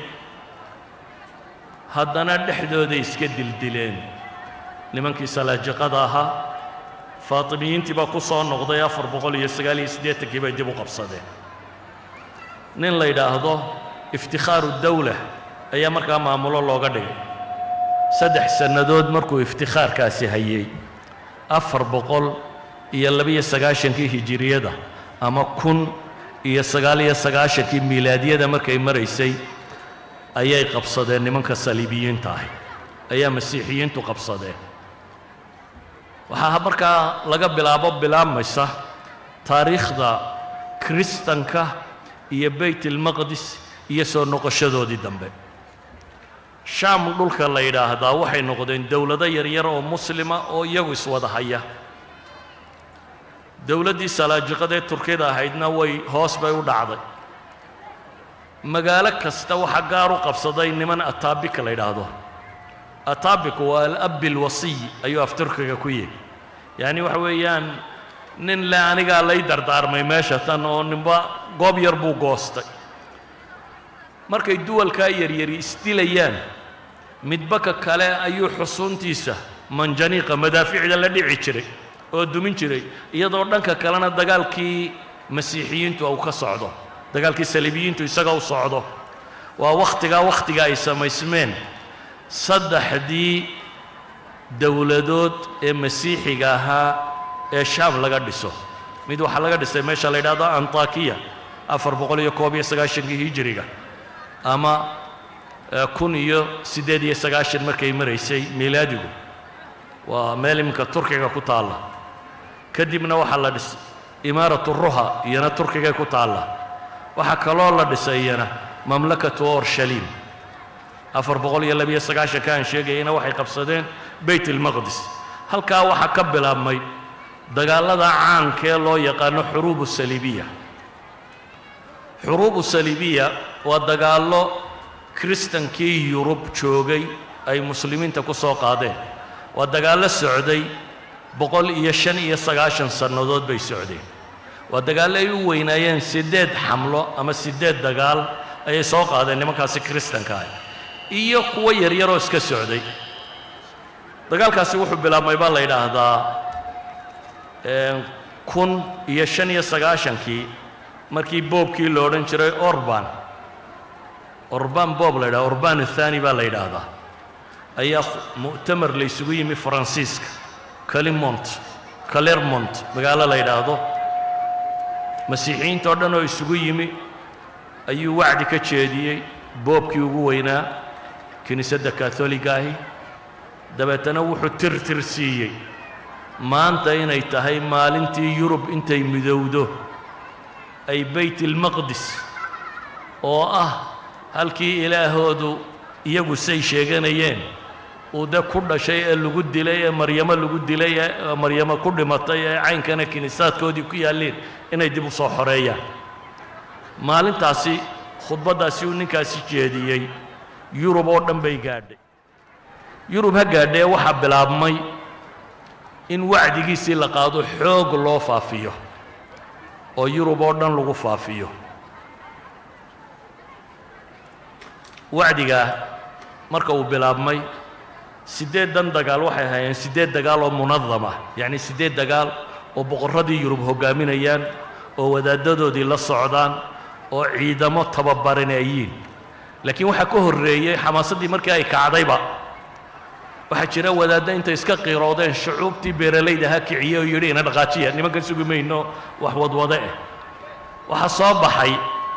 haddana dhexdooday iska dildileen nimankii salaajiqada ahaa faatimiyiintii baa ku soo noqday afar boqol iyo sagaal iyo siddeetankii bay dib u qabsadeen nin la yidhaahdo iftikhaaru dawla ayaa markaa maamulo looga dhigay saddex sannadood markuu iftikhaarkaasi hayey afar boqol iyo labiyo sagaashankii hijiriyada ama kun iyo sagaal iyo sagaashankii miilaadiyada markay maraysay ayay qabsadeen nimanka saliibiyiinta ahi ayaa masiixiyiintu qabsadeen waxaa markaa laga bilaabo bilaabmaysa taariikhda kiristanka iyo baytilmaqdis iyo soo noqoshadoodii dambe shaam dhulka la yidhaahdaa waxay noqdeen dowlado yaryar oo muslima oo iyagu iswada haya dowladdii salaajiqadee turkida ahaydna way hoos bay u dhacday magaalo kasta waxaa gaar u qabsaday niman ataabika la yidhaahdo ataabiku waa alabbi alwasiy ayuu af turkiga ku yihi yacni waxa weeyaan nin le anigaa lay dardaarmay meesha tan oo ninba goob yar buu goostay markay duwalkaa yaryari isdilayaan midbaka kale ayuu xusuuntiisa manjaniiqa madaaficda la dhici jiray oo dumin jiray iyadoo dhanka kalena dagaalkii masiixiyiintu uu ka socdo dagaalkii saliibiyiintu isaga u socdo waa wakhtigaa wakhtiga ay samaysmeen saddexdii dowladood ee masiixiga ahaa ee shaam laga dhiso mid waxaa laga dhisay meesha la yidhahdo antakiya afar boqol iyo koob iyo sagaashankii hijiriga ama kun iyo siddeed iyo sagaashan markay maraysay miilaadigu waa meel iminka turkiga ku taalla kadibna waxaa la dhisay imaaratu ruha iyana turkigay ku taalla waxaa kaloo la dhisay iyana mamlakatu orshalim afar boqol iyo labiyo sagaashanka aan sheegayana waxay qabsadeen beyt ilmaqdis halkaa waxaa ka bilaabmay dagaallada caankee loo yaqaano xuruubu saliibiya xuruubu saliibiya waa dagaallo kiristankii yurub joogay ay muslimiinta ku soo qaadeen waa dagaallo socday boqol iyo shan iyo sagaashan sannadood bay socdeen waa dagaallo ay u weynaayeen siddeed xamlo ama siddeed dagaal ayay soo qaadeen nimankaasi kiristanka ah iyo kuwo yaryaroo iska socday dagaalkaasi wuxuu bilaabmay baa la yidhaahdaa kun iyo shan iyo sagaashankii markii boobkii lo odhan jiray orban orban boob la yidhahda orban athani baa la yidhaahdaa ayaa mu'tamar la ysugu yimi faransiiska calimont calermont magaalo la yidhaahdo masiixiyiinta oo dhan oo isugu yimi ayuu wacdi ka jeediyey boobkii ugu weynaa kiniisadda katholiga ahi dabeetana wuxuu tirtir siiyey maanta inay tahay maalintii yurub intay midowdo ay bayt ilmaqdis oo ah halkii ilaahoodu iyagu say sheeganayeen uu de ku dhashay ee lagu dilay ee maryamo lagu dilay ee maryamo ku dhimatay ee caynkana kiniisaadkoodii ku yaalleen inay dib u soo xoreeyaan maalintaasi khudbaddaasi uu ninkaasi jeediyey yurub oo dhan bay gaadhay yurub ha gaadhee waxaa bilaabmay in wacdigiisii la qaado xoog loo faafiyo oo yurub oo dhan lagu faafiyo wacdigaa marka uu bilaabmay siddeeddan dagaal waxay ahaayeen siddeed dagaal oo munadam ah yacni siddeed dagaal oo boqorradii yurub hoggaaminayaan oo wadaaddadoodii la socdaan oo ciidamo tababaranaayiin laakiin waxaa ka horreeyey xamaasaddii markii ay kacdayba waxaa jira wadaaddo intay iska qiiroodeen shucuubtii beeralayda ha kiciye oo yidhi ina dhaqaajiya nimankan sugi mayno wax wadwade eh waxaa soo baxay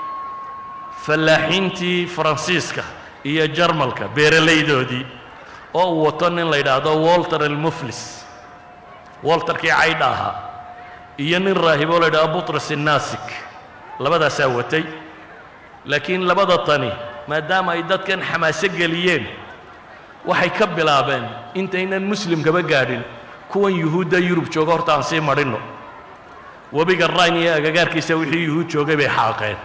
fallaaxiintii faransiiska iyo jarmalka beeralaydoodii oo uu wato nin la yidhaahdo walter almuflis walterkii caydha ahaa iyo nin raahiboo la yidhahdo butras innasik labadaasaa watay laakiin labada tani maadaama ay dadkan xamaaso geliyeen waxay ka bilaabeen intaynan muslimkaba gaadhin kuwan yuhuudda yurub jooga horta aan sii madhinno webiga rayn iyo agagaarkiisa wixii yuhuud joogay bay xaaqeen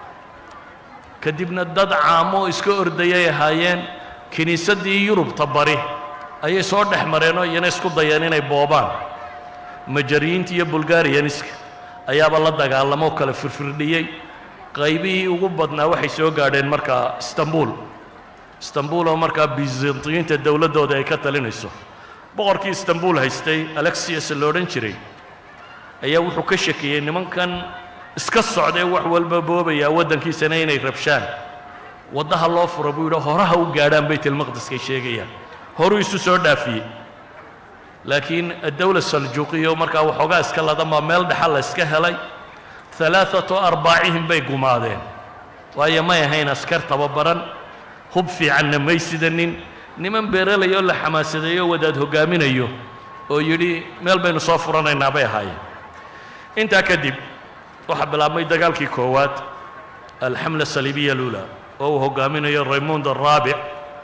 kadibna dad caamo iska ordayay ahaayeen kiniisaddii yurubta bari ayay soo dhex mareenoo iyana isku dayeen inay boobaan majariyiinta iyo bulgariyaniska ayaaba la dagaalamoo kala firfirdhiyey qaybihii ugu badnaa waxay soo gaadheen markaa istanbul istanbul oo markaa bizantiyiinta dowladdooda ay ka talinayso boqorkii istanbul haystay alexius la odhan jiray ayaa wuxuu ka shakiyey nimankan iska socdee wax walba boobayaa waddankiisana inay rabshaan waddaha loo furo buu yidhi horaha u gaadhaan baytalmaqdiskay sheegayaan horuu isu soo dhaafiyey laakiin addowla saljuuqiya oo markaa waxoogaa iska ladanbaa meel dhexal la iska helay alaaatu arbaacihim bay gumaadeen waayo may ahayn askar tababaran hub fiicanna may sidanin niman beeralayoo la xamaasadeeyo wadaad hoggaaminayo oo yidhi meel baynu soo furanaynaa bay ahaayeen intaa kadib waxaa bilaabmay dagaalkii koowaad alxamla saliibiya lula oo uu hoggaaminayo raymond araabic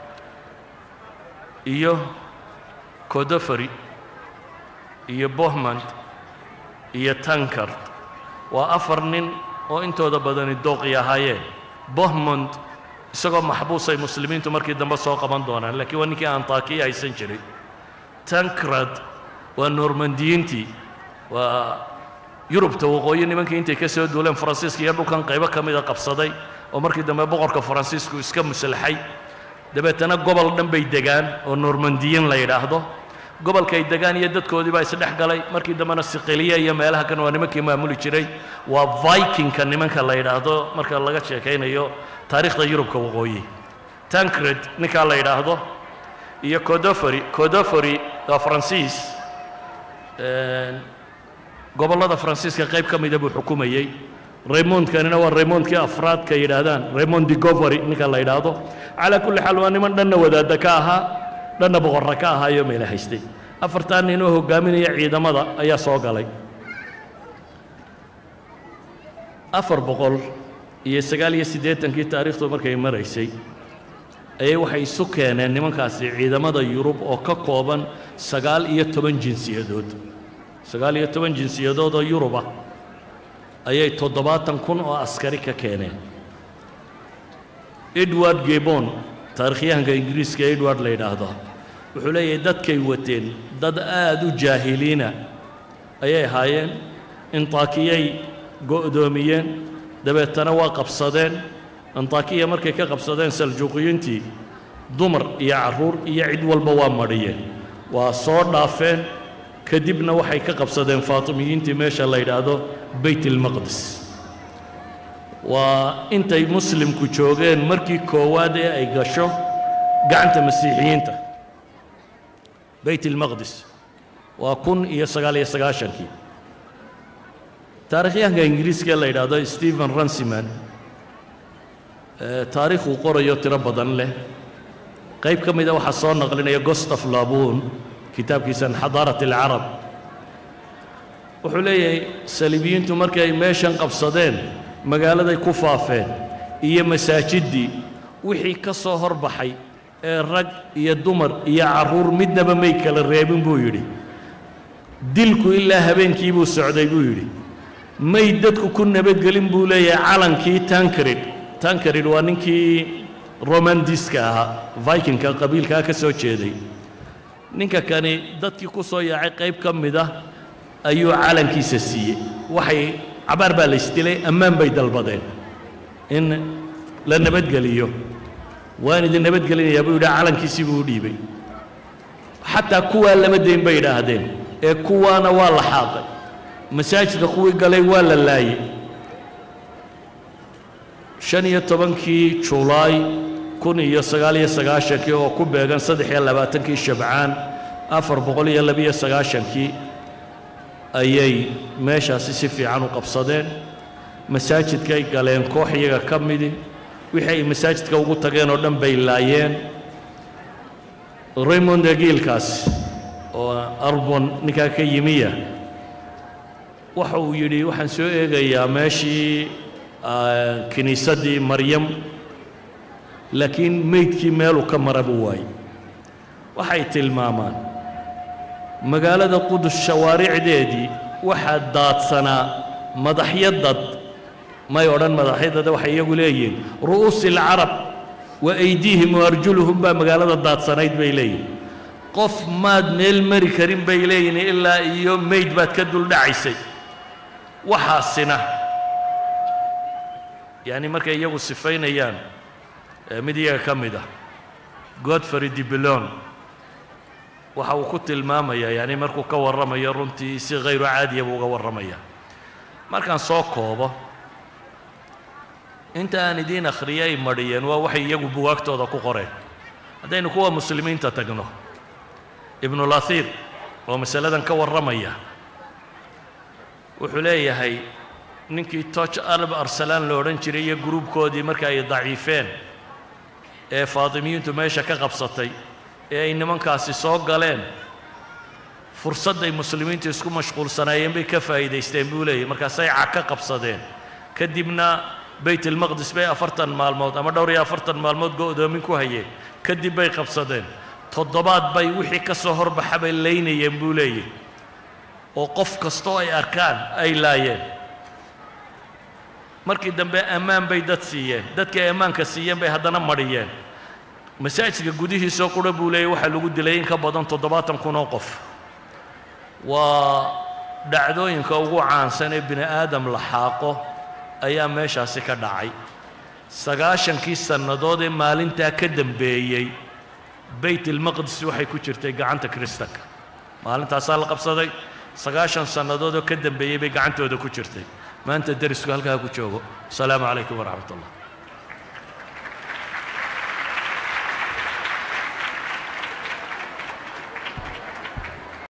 iyo codofari iyo bohmand iyo tankard waa afar nin oo intooda badani dooqi ahaayeen bohmond isagoo maxbuusay muslimiintu markii dambe soo qaban doonaan laakiin waa ninkii antakiya haysan jiray tankrad waa normandiyiintii waa yurubta waqooyi nimankii intay ka soo duuleen faransiiska iyo dhulkan qaybo ka mida qabsaday oo markii dambe boqorka faransiisku iska muslaxay dabeetana gobol dhan bay degaan oo normandiyin la yidhaahdo gobolkay degaan iyo dadkoodii baa isdhex galay markii dambena siqiliya iyo meelaha kan waa nimankii maamuli jiray waa vikingka nimanka la yidhaahdo marka laga sheekaynayo taariikhda yurubka waqooyi tancred ninkaa la yidhaahdo iyo codofari codofari waa faransiis gobollada faransiiska qayb ka mida buu xukumayey raymondkanina waa raymondkii afraadka yidhaahdaan raymond digovery ninka la yidhaahdo calaa kulli xaal waa niman dhanna wadaadda ka ahaa dhanna boqorra ka ahaayo meela haystay afartaa nin oo hoggaaminaya ciidamada ayaa soo galay afar boqol iyo sagaal iyo siddeetankii taariikhdu markay maraysay ayay waxay isu keeneen nimankaasi ciidamada yurub oo ka kooban sagaal iyo toban jinsiyadood sagaal iyo toban jinsiyadood oo yurub ah ayay toddobaatan kun oo askari ka keeneen edward gebon taarikhyahanka ingiriiska edward la yidhaahdo wuxuu leeyahay dadkay wateen dad aad u jaahiliina ayay ahaayeen intaakiyay go'doomiyeen dabeetana waa qabsadeen antaakiya markay ka qabsadeen saljuuqiyiintii dumar iyo carruur iyo cid walba waa madhiyeen waa soo dhaafeen kadibna waxay ka qabsadeen faatimiyiintii meesha la yidhaahdo bayt ilmaqdis waa intay muslimku joogeen markii koowaad ee ay gasho gacanta masiixiyiinta bayt ilmaqdis waa kun iyo sagaal iyo sagaashankii taarikhyahanka ingiriiska la yidhaahdo stephen ransiman taariikhuu qorayo tiro badan leh qayb ka mida waxaa soo naqlinaya gostaf labuun kitaabkiisan xadaarat alcarab wuxuu leeyahay saliibiyiintu markii ay meeshan qabsadeen magaaladay ku faafeen iyo masaajiddii wixii ka soo horbaxay ee rag iyo dumar iyo carruur midnaba may kala reebin buu yidhi dilku ilaa habeenkii buu socday buu yidhi may dadku ku nabadgelin buu leeyahay calankii tankarid tankarid waa ninkii romandiska ahaa vikingka qabiilkaa ka soo jeeday ninka kani dadkii ku soo yaacay qayb ka mid ah ayuu calankiisa siiyey waxay cabaar baa laysdilay ammaan bay dalbadeen in la nabadgeliyo waan idin nabadgelinayaa buu yidhi calankiisii buu u dhiibay xataa kuwaa lama dayn bay idhaahdeen ee kuwaana waa la xaaqay masaajidka kuwii galay waa la laayey shan iyo tobankii julaay kun iyo sagaal iyo sagaashankii oo ku beegan saddex iyo labaatankii shabcaan afar boqol iyo labiyo sagaashankii ayay meeshaasi si fiican u qabsadeen masaajidkay galeen koox iyaga ka midi wixii ay masaajidka ugu tageen oo dhan bay laayeen raymond egiilkaas oo arbon ninkaa ka yimiya waxa uu yidhi waxaan soo eegayaa meeshii kiniisaddii maryam laakiin meydkii meeluu ka mara buu waayey waxay tilmaamaan magaalada qudus shawaaricdeedii waxaa daadsanaa madaxyo dad may odhan madaxyadada waxay iyagu leeyihiin ru'uusi alcarab wa aydiihim wa arjuluhum baa magaalada daadsanayd bay leeyihin qof maad meel mari karin bay leeyihin ilaa iyo meyd baad ka duldhacaysay waxaasina yacni markay iyagu sifaynayaan mid iyaga ka mid ah godfrey dibilon waxa uu ku tilmaamayaa yani markuu ka warramayo runtii si hayru caadiya buu uga warramaya markaan soo koobo inta aan idiin akhriyo ay madhiyeen waa waxay iyagu bugaagtooda ku qoreen haddaynu kuwa muslimiinta tagno ibnulahir oo masaladan ka warramaya wuxuu leeyahay ninkii toch alb arsalaan la odhan jiray iyo gruubkoodii marka ay daciifeen ee faatimiyiintu meesha ka qabsatay ee ay nimankaasi soo galeen fursadday muslimiintu isku mashquulsanaayeen bay ka faa'iidaysteen buu leeyahy markaasay cag ka qabsadeen kadibna bayt ilmaqdis bay afartan maalmood ama dhowr iyo afartan maalmood go'doomin ku hayeen kadib bay qabsadeen toddobaad bay wixii ka soo horbaxa bay laynayeen buu leeyahy oo qof kastoo ay arkaan ay laayeen markii dambe ammaan bay dad siiyeen dadkii ay ammaanka siiyeen bay haddana madhiyeen masaajidka gudihiisoo qura buu leeyahy waxaa lagu dilay in ka badan toddobaatan kun oo qof waa dhacdooyinka ugu caansan ee bini aadam la xaaqo ayaa meeshaasi ka dhacay sagaashankii sannadood ee maalintaa ka dambeeyey bayt ilmaqdis waxay ku jirtay gacanta kiristanka maalintaasaa la qabsaday sagaashan sannadood oo ka dambeeyey bay gacantooda ku jirtay maanta derisku halkaa ku joogo asalaamu calaykum waraxmat ullah